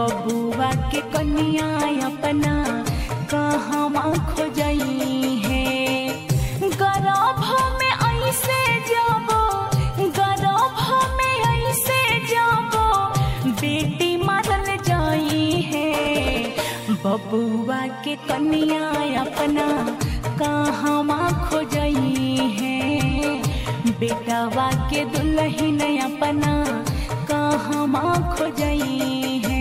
बबुआ के कन्या अपना कहवा खोजई है गर्भ में ऐसे जाबो गर्भ में ऐसे जाबो बेटी मारल जाई है बबुआ के कन्या अपना कहवा खोजई है बेटावा के दुल्हन अपना कहवा खोजई है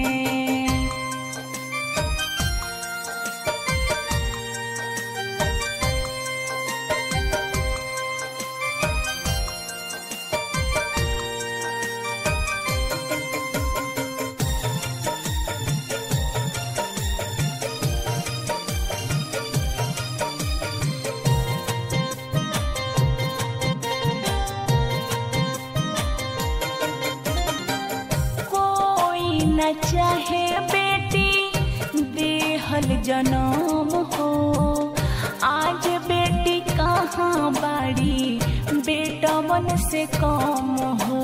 कोई न चाहे बेटी देहल जनम हो आज बेटी कहाँ बाड़ी बेटा मन से कम हो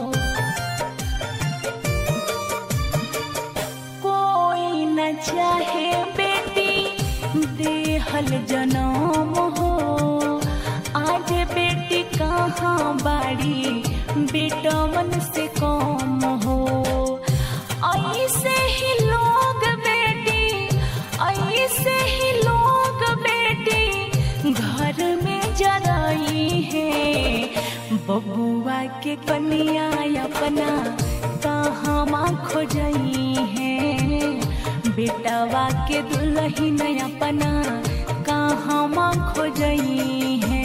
कोई न चाहे बेटी देहल जनम हो आज बेटी कहाँ बाड़ी बेटा मन से कम हो ऐसे ही लोग बेटी ऐसे ही लोग बेटी घर में जराई है बबुआ के कन्या अपना कहवा खोजई है बेटावा के दुल्हन अपना कहवा खोजई है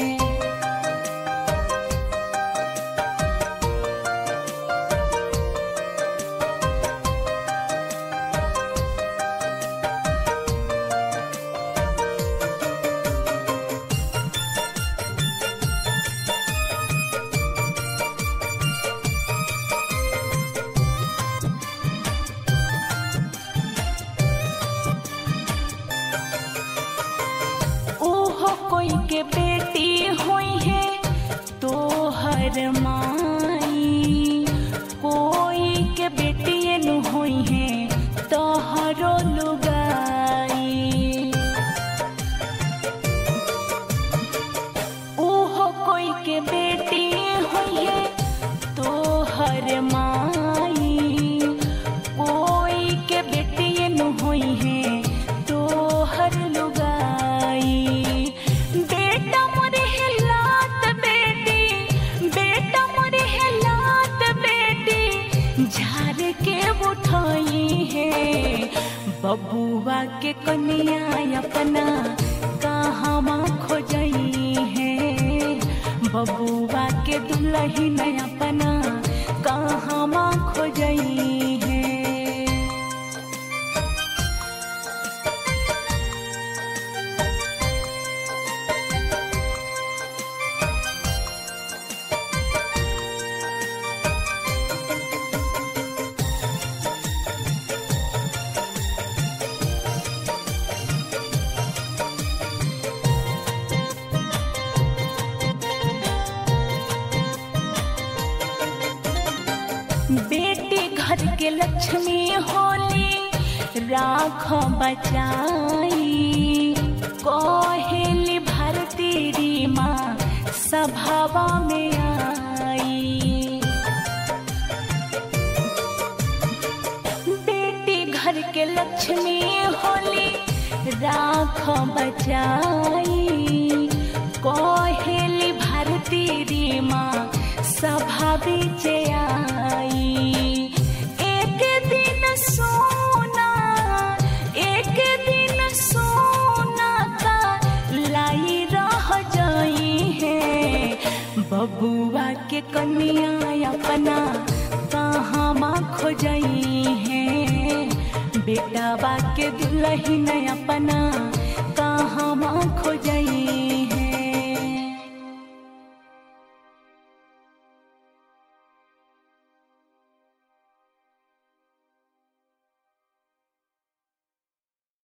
ओहो कोई के बेटी हुई है तो हर माई कोई के बेटी नु हुई है तो हरो लुगाई ओहो कोई के बेटी हुई है तो हर माई कोई के बेटी नु हुई है तो हर लुगाई बेटा मोरे हिलात बेटी बेटा मोरे हिलात बेटी झाड़ के उठाई है बबुआ के कन्या अपना कहवा खोजई है बबुआ के दुल्हन अपना कहवा खोजई है बेटी घर के लक्ष्मी होली राख बचाई कोहेली भारती री माँ सभावा में आई बेटी घर के लक्ष्मी होली राख बचाई कोहेली भारती री माँ सभा बीच आई एक दिन सोना एक दिन सोना का लाई रह जाई है बबुआ के कन्या अपना कहाँ खोजई है बेटा बा के दुल्हन अपना कहाँ खोजई